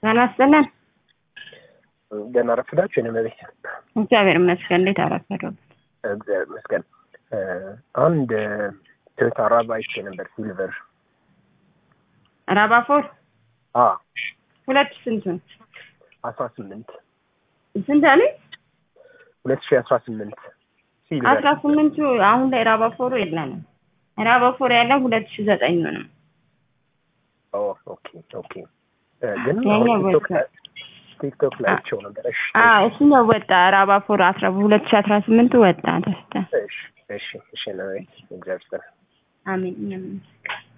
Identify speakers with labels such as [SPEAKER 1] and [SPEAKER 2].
[SPEAKER 1] ጤና ይስጥልን።
[SPEAKER 2] ገና ረፍዳችሁ የኔ መቤት
[SPEAKER 1] እግዚአብሔር ይመስገን። እንዴት አረፈዱ?
[SPEAKER 2] እግዚአብሔር ይመስገን። አንድ ቶዮታ ራባ አይቼ ነበር ሲልቨር።
[SPEAKER 1] ራባፎር
[SPEAKER 2] አ
[SPEAKER 1] ሁለት ስንቱን
[SPEAKER 2] አስራ ስምንት
[SPEAKER 1] ስንት አለ?
[SPEAKER 2] ሁለት ሺህ አስራ ስምንት ሲልቨር
[SPEAKER 1] አስራ ስምንቱ አሁን ላይ ራባፎሩ የለንም። ራባፎር ያለው ሁለት ሺ ዘጠኝ ነው።
[SPEAKER 2] ኦ ኦኬ ኦኬ እ ግን
[SPEAKER 1] ያኛው
[SPEAKER 2] አሁን ቲክቶክ
[SPEAKER 1] ወጣ።
[SPEAKER 2] ላይ ቲክቶክ ላይ አይቼው ነበር። እሺ
[SPEAKER 1] አዎ እሱኛው ወጣ። ራባፎር አስራ ሁለት ሺ አስራ ስምንቱ ወጣ። ተስተ
[SPEAKER 2] እሺ እሺ እሺ ነው እግዚአብሔር ይመስገን።
[SPEAKER 1] አሜን። እኛም